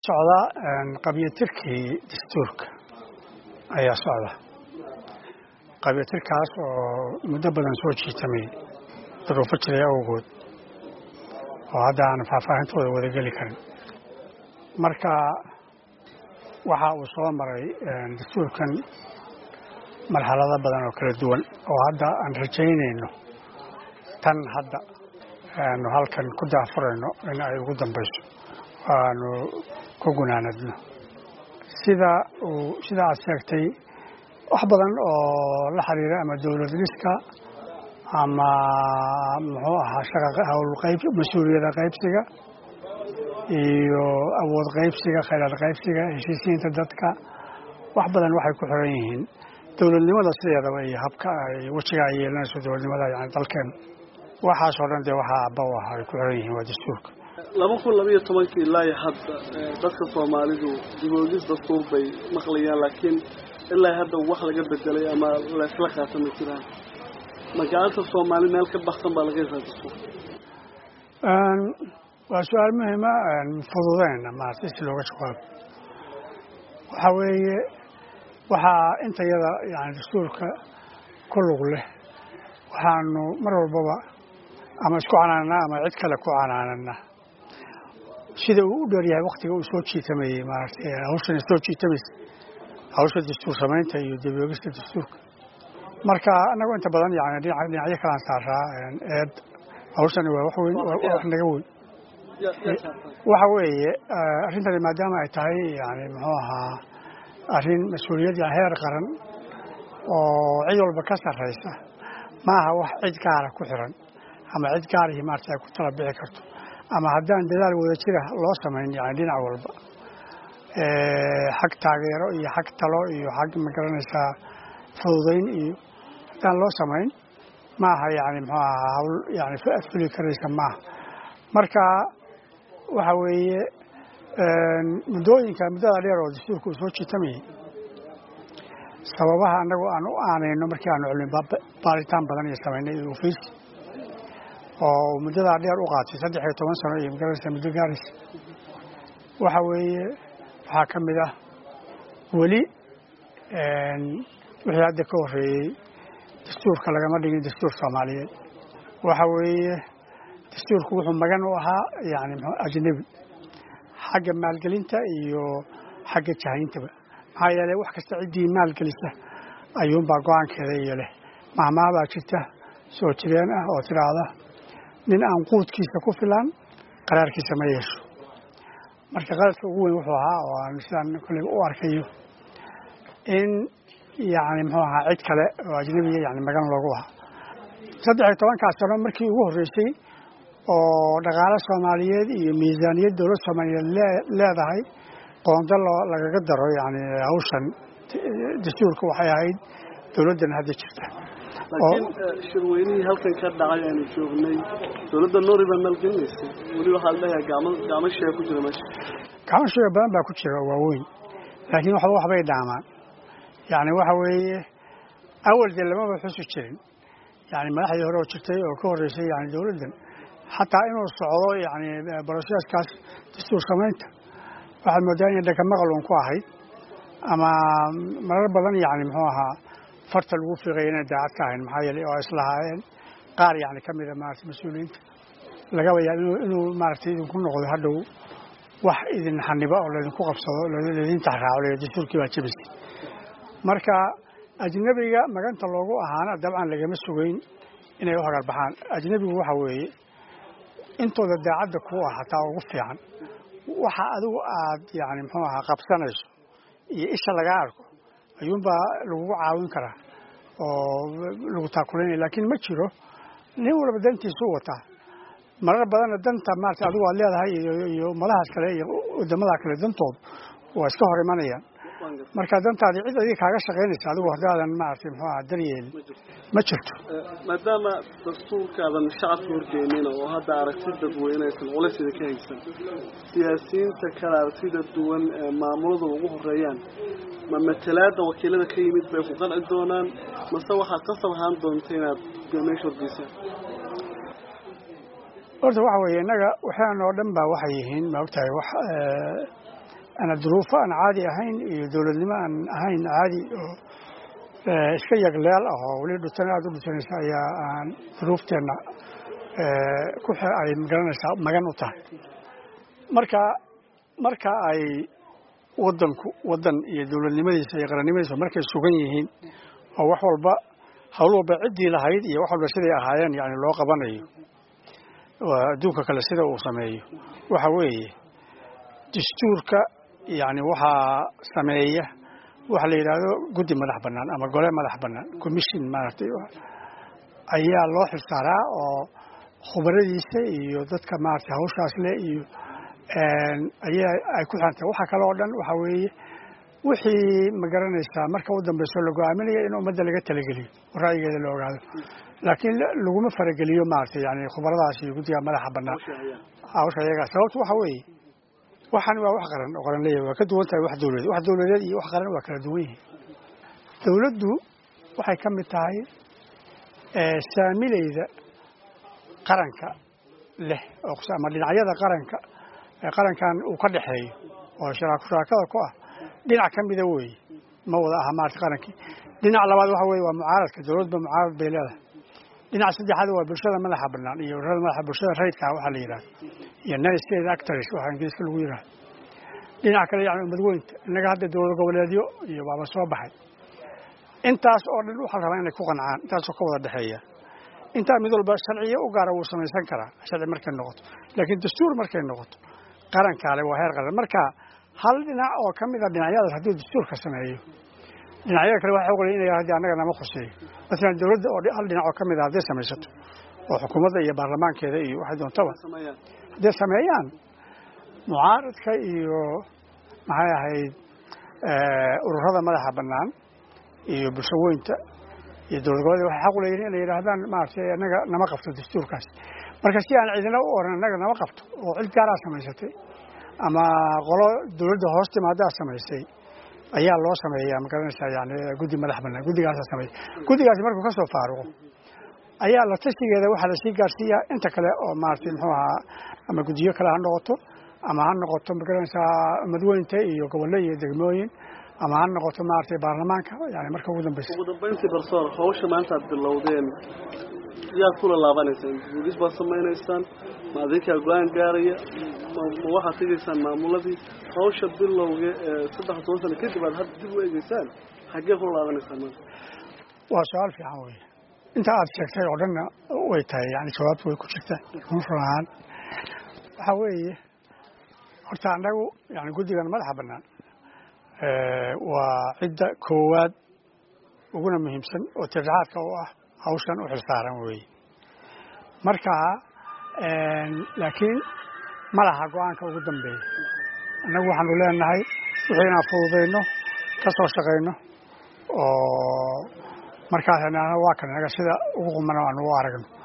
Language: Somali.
socda qabyatirkii dastuurka ayaa socda qabyatirkaas oo muddo badan soo jiitamay duruufo jiray awgood oo hadda aan faahfaahintooda wada geli karin marka waxa uu soo maray dastuurkan marxalado badan oo kala duwan oo hadda aan rajaynayno tan hadda aanu halkan ku daafurayno in ay ugu dambayso aanu ku gunaanadno sida uu sida aad sheegtay wax badan oo la xiriira ama dowlad dhiska ama muxuu ahaa shaqa hawl qayb mas-uuliyada qaybsiga iyo awood qaybsiga khayraad qaybsiga heshiisiinta dadka wax badan waxay ku xiran yihiin dowladnimada sideedaba iyo habka ay wejiga ay yeelanayso dowladnimada yani dalkeen waxaasoo dhan dee waxaa abba u ah ay ku xiran yihiin waa dastuurka laba kun labaiyo tobankii ilaa iyo hadda dadka soomaalidu diboogis dastuur bay maqlayaan laakiin ilaa hadda wax laga bedelay ama laysla qaata ma jiraan ma gacanta soomaali meel ka baksan baa laga yasaa dastuur waa su-aal muhima fududeyna maarata si looga jawaabo waxaa weeye waxaa inta yada yani dastuurka ku lug leh waxaanu mar walbaba ama isku canaanaa ama cid kale ku canaanana sida uu u dheeryahay waktiga uu soo jiitamayey maaragtay hawshana soo jiitamaysa hawsha dastuur samaynta iyo daboogista dastuurka marka annagu inta badan yani dhinacyo kalaan saaraa eed hawshani waa wax weyn wax naga weyn waxa weeye arrintani maadaama ay tahay yani muxuu ahaa arrin mas-uuliyad heer qaran oo cid walba ka sarraysa maaha wax cid gaara ku xiran ama cid gaarihii maarata ay ku tala bixi karto ama haddaan dadaal wada jira loo samayn yani dhinac walba xag taageero iyo xag talo iyo xag magaranaysaa fududayn iyo haddaan loo samayn maaha yani muxuu ahaa hawl yani fuli karaysa maaha marka waxa weeye muddooyinka muddada dheer oo dastuurka uu soo jiitamayay sababaha annagu aan u aanayno markii aanu cilmi baaritaan badan iyo samaynay iyo ofiis oo muddadaa dheer u qaatay saddex iyo toban sano iyo magaranaysa muddo gaaraysa waxa weeye waxaa ka mid ah weli wixii hadda ka horreeyey dastuurka lagama dhigin dastuur soomaaliyeed waxa weeye dastuurku wuxuu magan u ahaa yani ajnebi xagga maalgelinta iyo xagga jahayntaba maxaa yeeley wax kasta ciddii maalgelisa ayuunbaa go-aankeeda iyo leh mahmaabaa jirta soo jireen ah oo tidhaahda nin aan quudkiisa ku filan qaraarkiisa ma yeesho marka qaladka ugu weyn wuxuu ahaa oo aan sidaan kolleyba u arkayo in yani muxuu ahaa cid kale oo ajnebiya yani magan loogu ahaa saddex iyo tobankaas sano markii ugu horreysay oo dhaqaale soomaaliyeed iyo miisaaniyad dowlad soomaaliyeed leedahay qoondo lagaga daro yani hawshan dastuurka waxay ahayd dowladdan hadda jirta laakiin shirweynihii halkan ka dhacay aanu joognay dowladda noori baa maalgelinaysay weli waxaa leeyahay gacmo gacmo shee ku jira meesha gacmo shee badan baa ku jira oo waaweyn laakiin waxba waxbay dhaamaan yani waxa weeye awal dee lamaba xusi jirin yani madaxdii hore oo jirtay oo ka horreysay yani dowladdan xataa inuu socdo yani brosesskaas dastuur samaynta waxaad moodaa inay dhaka maqal uun ku ahayd ama marar badan yani muxuu ahaa farta lagu fiiqaya inay daacad ka ahayn maxaa yeelay oo islahaayeen qaar yani ka mida maarata mas-uuliyiinta lagaba yaab inuu maaragtay idinku noqdo hadhow wax idin xaniba oo laydinku qabsado laydin taxraaco le dastuurkii baa jebisay marka ajnebiga maganta loogu ahaana dabcan lagama sugeyn inay u hagar baxaan ajnebigu waxa weeye intooda daacadda kuu ah hataa ugu fiican waxa adigu aad yani muxuu ahaa qabsanayso iyo isha lagaa arko ayuunbaa lagugu caawin karaa oo lagu taakulaynaya laakiin ma jiro nin walba dantiisu wataa marar badanna danta maarata adigu aad leedahay iyo madahaas kale iyo wadamadaa kale dantoodu waa iska hor imanayaan marka dantaadii cid adiga kaaga shaqaynaysa adigu haddaadan maaragtay muxuu aha daryeelin ma jirto maadaama dastuurkaadan shacabka horgeynina oo hadda aragti dadweyneysan culaysida ka haysan siyaasiyiinta kale aragtida duwan ee maamulada ugu horeeyaan ma matalaada wakiilada ka yimid bay ku qanci doonaan mase waxaad qasab ahaan doonta inaad meesha horgeysaan horta waxa weeye innaga waxaan oo dhan baa waxay yihiin ma ogtahay wax ana duruufo aan caadi ahayn iyo dowladnimo aan ahayn caadi oo iska yagleel ah oo weli dhutan aada u dhutanaysa ayaa aan duruufteenna ku ay magaranaysaa magan u tahay marka marka ay wadanku wadan iyo dowladnimadiisa iyo qarannimadiisa markay sugan yihiin oo wax walba hawl walba ciddii lahayd iyo wax walba siday ahaayeen yani loo qabanayo adduunka kale sida uu sameeyo waxa weeye dastuurka yani waxaa sameeya waxa la yidhaahdo guddi madax bannaan ama gole madax bannaan commission maaragtay ayaa loo xilsaaraa oo khubaradiisa iyo dadka maaragtay hawshaas le iyo ayaa ay ku xirantahay waxa kale oo dhan waxa weeye wixii ma garanaysaa marka u dambayso la go-aaminaya in ummadda laga talageliyo oo ra'yigeeda la ogaado laakiin laguma farageliyo maaragtay yani khubaradaas iyo guddiga madaxa bannaan hawsha iyaga sababtu waxa weeye waxaan waa wax qaran oo qaran leeyahay waa ka duwan tahay wax dowladeed wax dowladeed iyo wax qaran waa kala duwan yihiin dowladdu waxay ka mid tahay saamilayda qaranka leh oo ama dhinacyada qaranka qarankan uu ka dhexeeyo oo shuraakada ku ah dhinac ka mida weeye ma wada aha maarata qarankii dhinac labaad waxa weye waa mucaaradka dowladba mucaarad bay leedahay dhinac saddexaad waa bulshada madaxa bannaan iyo ururada madaxa bulshada rayidka waxaa la yidhahda iyo non state actors waxaa ingiriiska lagu yidhahda dhinac kale yani umadweynta innaga hadda dowlad goboleedyo iyo baaba soo baxay intaas oo dhan waxaa la rabaa inay ku qancaan intaasoo ka wada dhexeeya intaa mid walba sharciyo u gaara wuu samaysan karaa sharci markay noqoto laakiin dastuur markay noqoto qarankaale waa heer qaran marka hal dhinac oo ka mid a dhinacyadaas hadduu dastuurka sameeyo dhinacyada kale waxay ogolayeen inay haddii annaga nama khuseeyo masalan dowladda oo hal dhinac oo ka mid a hadday samaysato oo xukuumadda iyo baarlamaankeeda iyo waxay doontaba hadday sameeyaan mucaaradka iyo maxay ahayd ururada madaxa bannaan iyo bulsho weynta iyo dowlad goboleed waxay xaq u leeyihin inay yidhaahdaan maaragtay annaga nama qabto dastuurkaas marka si aan cidina u oran annaga nama qabto oo cid gaaraa samaysatay ama qolo dowladda hoos timaadaa samaysay ayaa loo sameeyaa ma garanaysaa yani guddi madax bannaan guddigaasa sameeya guddigaasi markuu ka soo faaruqo ayaa la tashigeeda waxaa lasii gaarsiiyaa inta kale oo maaragtay muxuu ahaa ama guddiyo kale ha noqoto ama ha noqoto ma garanaysaa madweynta iyo gobollo iyo degmooyin ama ha noqoto maaragtay baarlamaanka yani marka ugu dambeysa ugu dambayntii barsoor hawsha maanta aad bilowdeen yaad kula laabanaysaan guudis baad samaynaysaan ma adinkaa go-aan gaaraya ma waxaad tegaysaan maamuladii hawsha bilowga ee saddex toban sano kadib aad hadda dib u eegeysaan xaggee kula laabanaysaan maanta waa su-aal fiican wey inta aad sheegtay oo dhanna way tahay yani jawaabtu way ku jirtaa run ahaan waxaa weeye horta annagu yani guddigan madaxa bannaan waa cidda koowaad uguna muhiimsan oo tirraxaadka u ah hawshan u xilsaaran weeye marka laakiin ma laha go-aanka ugu dambeeya annagu waxaanu leenahay wixii inaan fududayno ka soo shaqayno oo markaas waa kan naga sida ugu qumana aanu u aragno